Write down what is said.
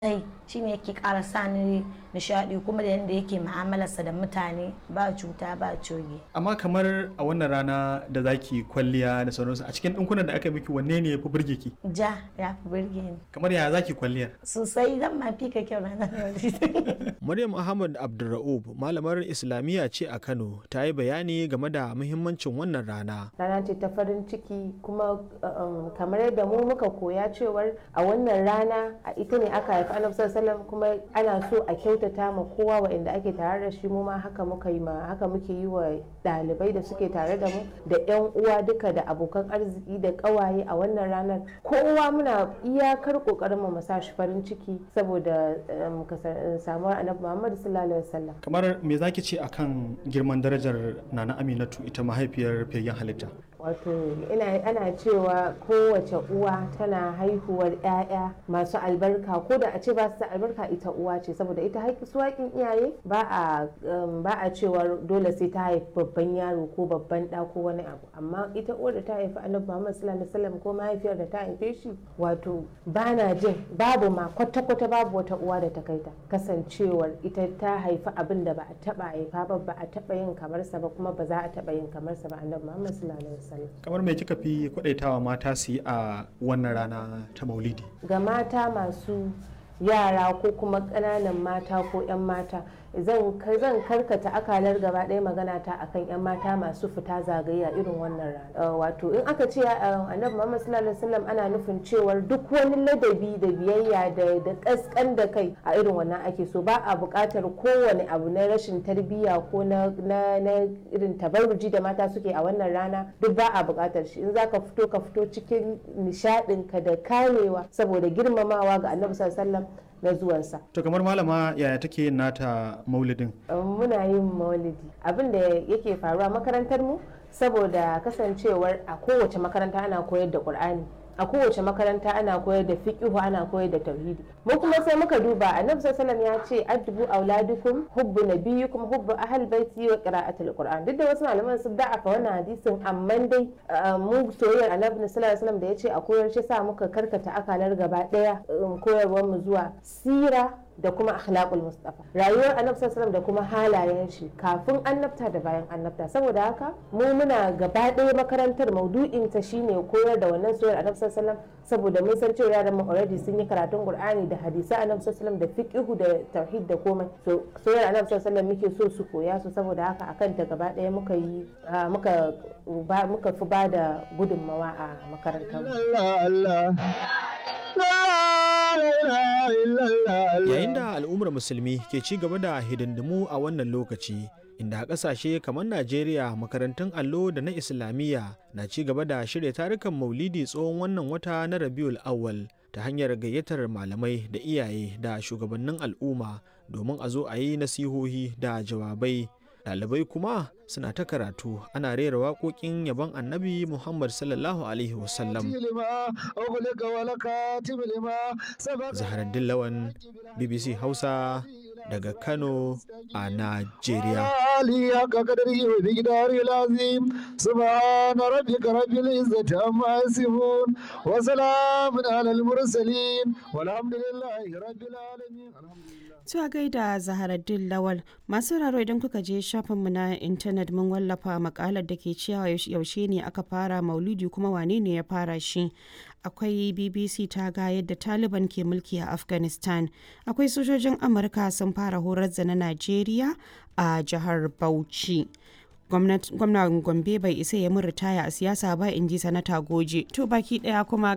sosai shine yake ƙara sa ni nishaɗi kuma da yadda yake mu'amalarsa da mutane ba cuta ba coge amma kamar a wannan rana da zaki kwalliya da sauransu a cikin ɗinkunan da aka miki wanne ne ya fi burge ki ja ya fi burge ni kamar ya zaki kwalliyar sosai zan ma fi ka kyau ranar Maryam Ahmad Abdulra'ub malamar Islamiyya ce a Kano ta yi bayani game da muhimmancin wannan rana. rana ce ta farin ciki kuma um, kamar yadda mu muka koya cewar a wannan rana a ita ne aka haifi annabi sallallahu alaihi wasallam kuma ana so a kyautata ma kowa waɗanda ake tare da shi mu ma haka muka yi ma haka muke yi wa ɗalibai da suke tare da mu da ƴan uwa duka da abokan arziki da ƙawaye a wannan ranar kowa muna iyakar ƙoƙarin mu sa shi farin ciki saboda um, kasa- samuwar annabi Muhammad sallallahu alaihi wasallam kamar me zaki ce akan girman darajar nana aminatu ita mahaifiyar fiyayyen halitta wato ina ana cewa kowace uwa tana haihuwar 'ya'ya masu albarka ko da a ce ba su da albarka ita uwa ce saboda ita haƙi su haƙin iyaye ba a um, ba a cewa dole sai ta haifi babban yaro ko babban ɗa ko wani abu amma ita uwar da ta haifi annabi Muhammad sallallahu alaihi wasallam ko mahaifiyar da ta haife shi wato ba na jin babu ma kwata-kwata babu wata uwa da ta kai ta kasancewar ita ta haifi abin da ba a taɓa haifa ba ba a taɓa yin kamarsa ba kuma ba za a taɓa yin kamarsa ba annabi Muhammad sallallahu alaihi wasallam kamar me kika fi kwadaitawa mata su yi a wannan rana ta maulidi ga mata masu yara ko kuma ƙananan mata ko 'yan mata zan zan karkata akalar gaba ɗaya magana ta akan 'yan mata masu fita zagaye a irin wannan rana Uh, wato in aka ce uh, annabi muhammad sallallahu alaihi wasallam ana nufin cewar duk wani ladabi da biyayya da da kaskan da kai a irin wannan ake so ba a buƙatar kowane abu na rashin tarbiyya ko na na na irin tabarruji da mata suke a wannan rana duk ba a buƙatar shi in zaka fito ka fito cikin nishaɗin ka da kamewa saboda girmamawa ga annabi sallallahu alaihi wasallam na zuwansa to kamar malama yaya take yin nata maulidin muna yin maulidi abin da yake faruwa makarantar mu saboda kasancewar a kowace makaranta ana koyar da qur'ani a kowace makaranta ana koyar da fiqhu ana koyar da tauhidi mu kuma sai muka duba annabi sallallahu ya ce addubu auladukum hubbu nabiyyikum hubbu ahl baiti wa qira'atul qur'an duk da wasu malaman sun da'afa wannan hadisin amma dai uh, mu soyayyar annabi sallallahu alaihi wasallam da ya ce a koyar shi sa muka karkata akalar gaba daya um, koyarwar mu zuwa sira da kuma akhlaqul mustafa rayuwar annabi sallallahu da kuma halayen shi kafin annabta da bayan annabta saboda haka mu muna gaba ɗaya makarantar maudu'in ta shine koyar da wannan soyayyar annabi sallallahu saboda mun san cewa yaran mu already sun yi karatun qur'ani da hadisi annabi sallallahu da fiqhu da tauhid da komai so soyayyar annabi sallallahu muke so su koya su saboda haka akan ta gaba ɗaya muka yi muka muka fi ba da gudunmawa a makarantar Yayin da al'ummar musulmi ke ci gaba da hidindimu a wannan lokaci, inda a ƙasashe kamar Najeriya makarantun allo da na Islamiyya na ci gaba da shirya tarukan maulidi tsohon wannan wata na Rabiul Awwal ta hanyar gayyatar malamai da iyaye da shugabannin al'umma domin a zo a yi nasihohi da jawabai. Ɗalibai kuma suna ta karatu ana rera waƙoƙin yabon annabi Muhammad sallallahu Alaihi wasallam. Zaharaddin Lawan BBC Hausa daga Kano a Najeriya. سبحان ربك رب العزة عما يصفون وسلام على المرسلين والحمد لله رب العالمين Zuwa gaida Zaharaddin Lawal masu raro idan kuka je shafinmu na intanet mun wallafa makalar da ke cewa yaushe ne aka fara maulidi kuma wane ne ya fara shi. Akwai BBC ta ga yadda Taliban ke mulki a Afghanistan. Akwai sojojin Amurka sun fara horar da na Najeriya a jihar Bauchi. gwamnan gombe bai isa ya mun ritaya a siyasa ba in ji sanata goje to baki daya kuma